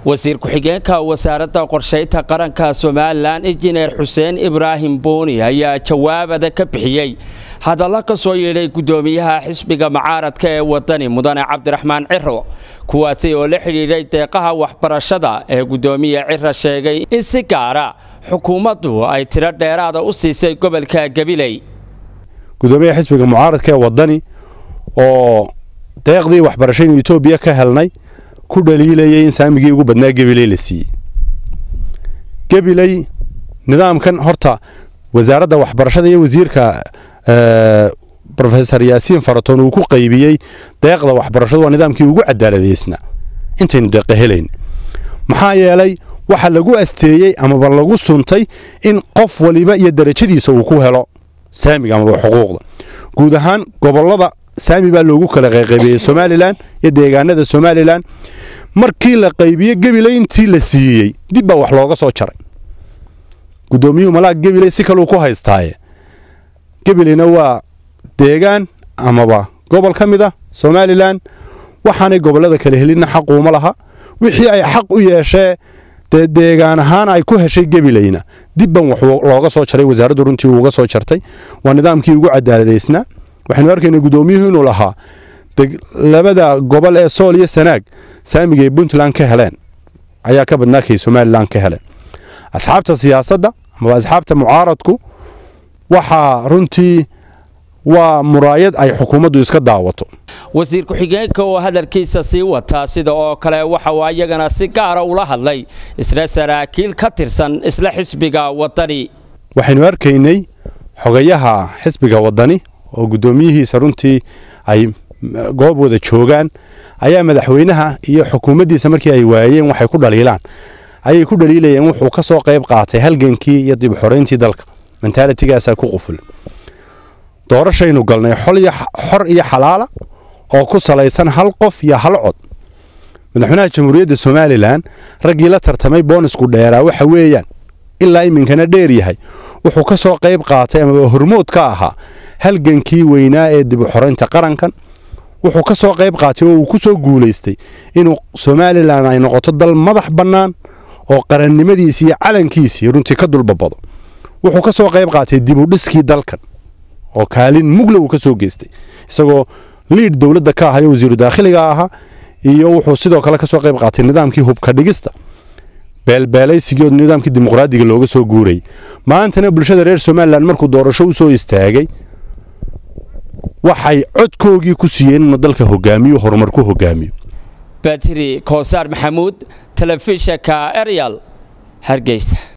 wasiir ku-xigeenka wasaaradda qorshaynta qaranka somalilan injineer xuseen ibraahim booni ayaa jawaabada ka bixiyey hadalla ka soo yeedhay guddoomiyaha xisbiga mucaaradka ee wadani mudane cabdiraxmaan ciro kuwaasi oo la xidhiidhay deeqaha waxbarashada ee guddoomiye ciro sheegay in si gaara xukuumaddu ay tiro dheeraada u siisay gobolka gabiley gudoomiyaha xisbiga mucaaradka ee wadani oo deeqdii waxbarashaynu etoobiya ka helnay ku dhaliilayay in saamigii ugu badnaa gabiley la siiyey gabiley nidaamkan horta wasaaradda waxbarashada iyo wasiirka rofesor yaasiin faratoon uu ku qaybiyey deeqda waxbarashadu waa nidaamkii ugu cadaaladeysna intaynu deeqa helayn maxaa yeelay waxa lagu asteeyey amaba lagu suntay in qof waliba iyo darajadiisa uu ku helo saamiga amaba xuquuqda guud ahaan gobolada saami baa loogu kala qayqaybiyey somalilan iyo deegaanada somalilan markii la qaybiye gabiley intii la siiyey dib baa wax looga soo jaray gudoomiyuhu malaag gabiley si kaluu ku haystaaye gabileyna waa deegaan amaba gobol ka mid ah somalilan waxaanay gobolada kala helinna xaquuma laha wixii ay xaq u yeeshee dee deegaan ahaan ay ku heshay gabileyna dibban wax looga soo jaray wasaaraddu runtii uuga soo jartay waa nidaamkii ugu cadaaladeysnaa waxaynu arkaynaa guddoomiyuhu inuu lahaa labada gobol ee sool iyo sanaag saamigay puntland ka heleen ayaa ka badnaa kay somalilan ka heleen asxaabta siyaasadda amaba asxaabta mucaaradku waxaa runtii waa muraayad ay xukuumaddu iska daawato wasiir ku-xigeenka oo hadalkiisa sii wataa sida oo kale waxa uu ayagana si gaara ula hadlay isla saraakiil ka tirsan isla xisbiga wadani waxaynu arkaynay xogayaha xisbiga wadani oo guddoomiyihiisa runtii ay goob wada joogaan ayaa madaxweynaha iyo xukuumaddiisa markii ay waayeen waxay ku dhaliilaan ayay ku dhaliilayeen wuxuu ka soo qayb qaatay halgankii iyo dib xorayntii dalka mentalitigaasaa ku quful doorashaynu galnay xor iyo xalaala oo ku salaysan hal qof iyo hal cod madaxweynaha jamhuuriyadda somalilan raggii la tartamay boonisku dheeraa waxa weeyaan ilaa iminkana dheer yahay wuxuu ka soo qayb qaatay amaba hormood ka ahaa halgankii weynaa ee dib u xoraynta qarankan wuxuu ka soo qayb qaatay oo uu ku soo guulaystay inuu somalilan ay noqoto dal madax bannaan oo qarannimadiisii iyo calankiisii runtii ka dulbabado wuxuu ka soo qayb qaatay dibudhiskii dalkan oo kaalin mugla uu ka soo geystay isagoo liid dowladda ka ahayo wasiiru daakhiliga ahaa iyo wuxuu sidoo kale ka soo qayb qaatay nidaamkii hubka dhigista beelbeelaysigii nidaamkii dimuqraadiga looga soo guurayay maantana bulshada reer somalilan markuu doorasho u soo istaagay waxay codkoogii ku siiyeen inuu dalka hogaamiyo horumar ku hogaamiyo batri koosaar maxamuud telefishinka eryal hargeysa